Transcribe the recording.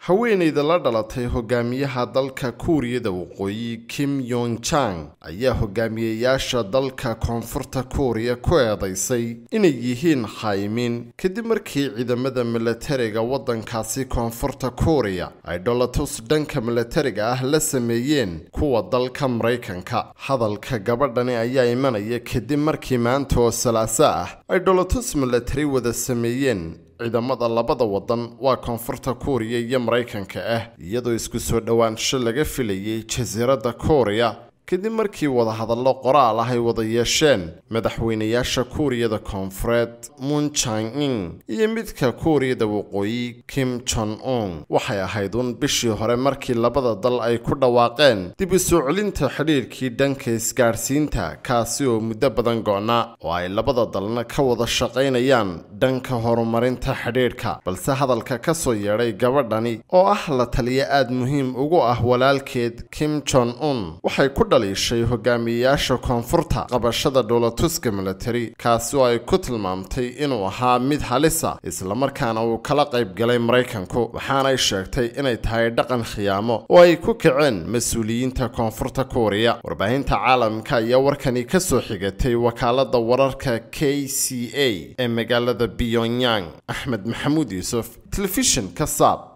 haweenayda la dhalatay hogaamiyaha dalka kuuriyada waqooyi kim yong jang ayaa hogaamiyeyaasha dalka koonfurta kuuriya ku eedaysay inay yihiin khaymiin kadib markii ciidamada milatariga waddankaasi koonfurta kuuriya ay dholatus dhanka milatariga ah la sameeyeen kuwa dalka maraykanka hadalka gabadhani ayaa imanaya kadib markii maanta oo salaaso ah ay dholatus milatari wada sameeyeen ciidamada labada wadan waa koonfurta kuuriya iyo maraykanka ah iyadoo isku soo dhowaansho laga filayay jasiiradda kuuriya kadib markii wadahadallo qoraal ah ay wada yeesheen madaxweynayaasha kuuriyada koonfureed moon jang-in iyo midka kuuriyada waqooyi kim jon un waxay ahayd uun bishii hore markii labada dal ay ku dhawaaqeen dib u soo celinta xidhiirkii dhanka isgaadhsiinta kaasi oo muddo badan go-na oo ay labada dalna ka wada shaqaynayaan dhanka horumarinta xidhiidhka balse hadalka ka soo yeedhay gabadhani oo ah la taliya aada muhiim ugu ah walaalkeed kim jon un waxay ku dhaliishay hogaamiyeyaasha koonfurta qabashada dhoolatuska milatari kaasi oo ay ku tilmaamtay inuu ahaa mid halisa islamarkaana uu kala qayb galay maraykanku waxaanay sheegtay inay tahay dhaqan khiyaamo oo ay ku kaceen mas-uuliyiinta koonfurta kuuriya warbaahinta caalamka ayaa warkani ka soo xigatay wakaalada wararka k c a ee magaalada pyongyang axmed maxamuud yuusuf telefishin ka saab